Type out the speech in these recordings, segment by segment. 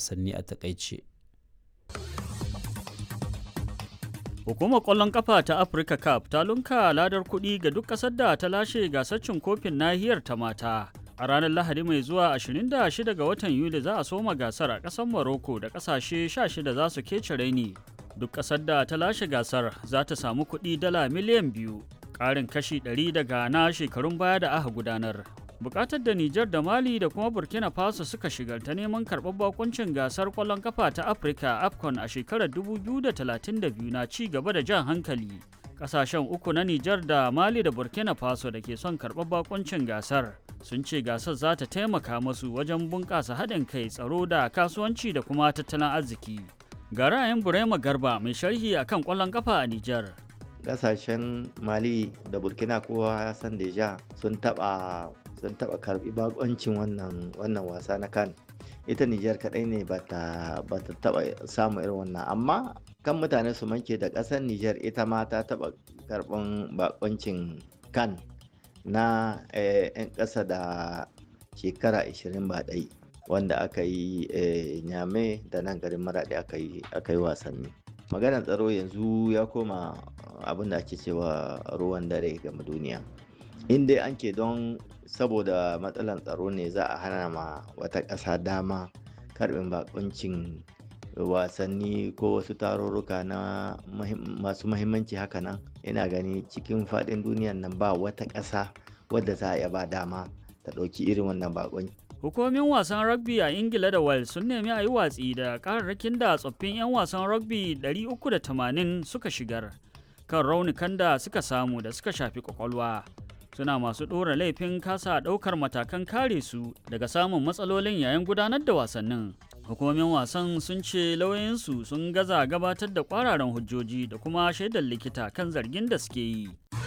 wasanni a takaice. Hukumar ƙwallon ƙafa ta Africa Cup ta lunka ladar kuɗi ga duk ƙasar da ta lashe gasar cin kofin nahiyar ta mata. A ranar Lahadi mai zuwa 26 ga watan Yuli za a soma gasar a ƙasar Morocco da ƙasashe 16 za su kece raini. Duk ƙasar da ta lashe gasar za ta samu kuɗi dala miliyan biyu, ƙarin kashi 100 daga na shekarun baya da aka gudanar. bukatar da Nijar da Mali da kuma Burkina Faso suka shigar ta neman karɓar bakuncin gasar ƙwallon kafa ta Afirka AFCON a shekarar 2032 na ci gaba da jan hankali. Ƙasashen uku na Nijar da Mali da Burkina Faso da ke son karɓar bakuncin gasar sun ce gasar za ta taimaka masu wajen bunƙasa haɗin kai tsaro da kasuwanci da kuma tattalin arziki. Ga ra'ayin Burema Garba mai sharhi akan ƙwallon kafa a Nijar. Ƙasashen Mali da Burkina kowa ya san deja sun taɓa sun taɓa karɓi bakoncin wannan wannan wasa na kan ita Nijar kaɗai ne ba ta taɓa samu irin wannan amma kan mutane su manke da ƙasar Nijar ita ma ta taɓa karɓan bakoncin kan na 'yan ƙasa da shekara 20 ba ɗai wanda aka yi nyame da nan garin maraɗi aka yi wasanni maganar tsaro yanzu ya koma abin da ake cewa ruwan dare game duniya in dai an ke don saboda matsalan tsaro ne za a hana ma wata ƙasa dama karbin bakuncin wasanni ko wasu tarurruka na masu mahimmanci haka nan ina gani cikin faɗin duniyan nan ba wata ƙasa wadda za a iya ba dama ta ɗauki irin wannan bakunci Hukumomin wasan rugby a Ingila da Wales sun nemi a yi watsi da kararrakin da tsoffin 'yan wasan rugby 380 suka shigar kan raunukan da suka samu da suka shafi kwakwalwa. suna masu ɗora laifin kasa ɗaukar matakan kare su daga samun matsalolin yayin gudanar da wasannin hukumomin wasan sun ce lauyoyinsu sun gaza gabatar da kwararan hujjoji da kuma shaidar likita kan zargin da suke yi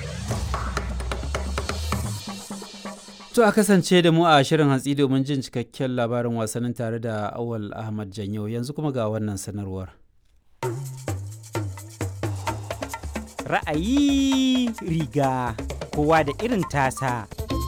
To a kasance da mu a shirin hantsi domin jin cikakken labarin wasannin tare da Awal Ahmad Janyo yanzu kuma ga wannan sanarwar. Ra'ayi riga kowa da irin tasa.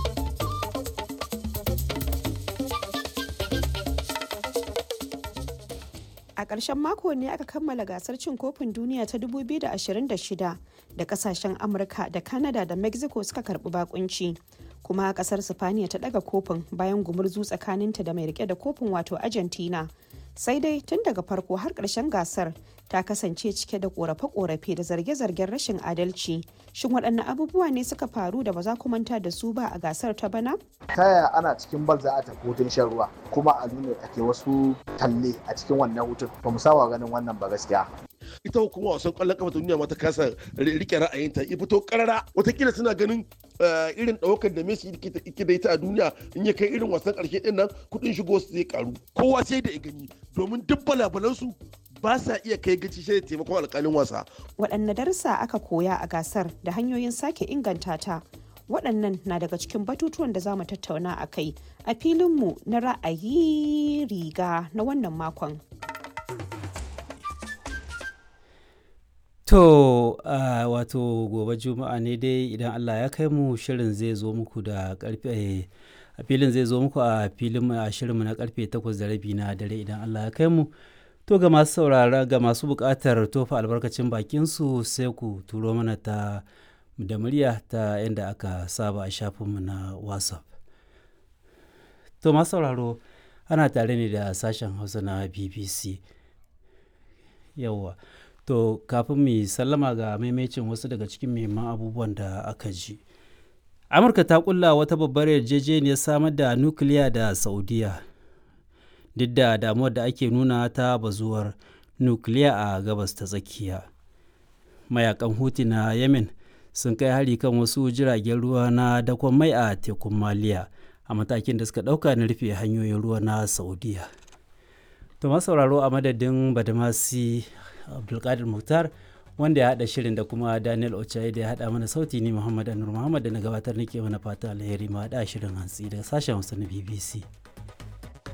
A ƙarshen mako ne aka kammala gasar cin kofin duniya ta 2026 da kasashen Amurka da Canada da Mexico suka karɓi bakunci. Kuma ƙasar Sifaniya ta ɗaga kofin bayan gumurzu tsakaninta da mai rike da kofin wato Argentina. Sai dai tun daga farko har ƙarshen gasar ta kasance cike da korafe-korafe da zarge-zargen rashin adalci shin waɗanne abubuwa ne suka faru da ba za ku manta da su ba a gasar ta bana ta yaya ana cikin bal za a tafi hutun shan ruwa kuma a nuna ake wasu talle a cikin wannan hutun ba mu saba ganin wannan ba gaskiya ita hukuma wasan kwallon kafa ta duniya ma ta kasa rike ra'ayinta ya fito karara watakila suna ganin irin ɗaukar da Messi yake da ita a duniya in ya kai irin wasan ƙarshe ɗin nan kuɗin shigo su zai karu kowa sai da ya gani domin duk balabalansu ba sa iya kai gaci shi da taimakon alƙalin wasa. waɗanne darussa aka koya a gasar da hanyoyin sake inganta ta waɗannan na daga cikin batutuwan da za mu tattauna a kai a filinmu na ra'ayi riga na wannan makon. To uh, wato gobe juma'a ne dai idan Allah ya kai mu shirin zai zo muku da karfe a filin zai zo muku a filin a shirinmu na karfe 8 da rabi na dare idan Allah ya kai mu to ga masu saurara ga masu buƙatar tofa albarkacin bakin su sai ku turo mana ta da murya ta yadda aka saba a shafinmu na WhatsApp. To masu sauraro ana tare ne da sashen Hausa na BBC. Yawwa. To kafin mu sallama ga maimacin wasu daga cikin muhimman abubuwan da aka ji. Amurka ta kulla wata babbar yarjejeniyar samar da nukiliya da Saudiya. Duk da damuwar da ake nuna ta bazuwar nukiliya a gabas ta tsakiya. Mayakan Huti na Yemen sun kai hari kan wasu jiragen ruwa na dakon mai a tekun Maliya a matakin da suka ɗauka na rufe hanyoyin ruwa na Saudiya. To sauraro a madadin Badamasi abdulkadir muhtar wanda ya haɗa shirin da kuma daniel ochaye da ya haɗa mana sauti ni muhammad anur muhammad da na gabatar nake mana fata alheri ma haɗa shirin hantsi daga sashen hausa na bbc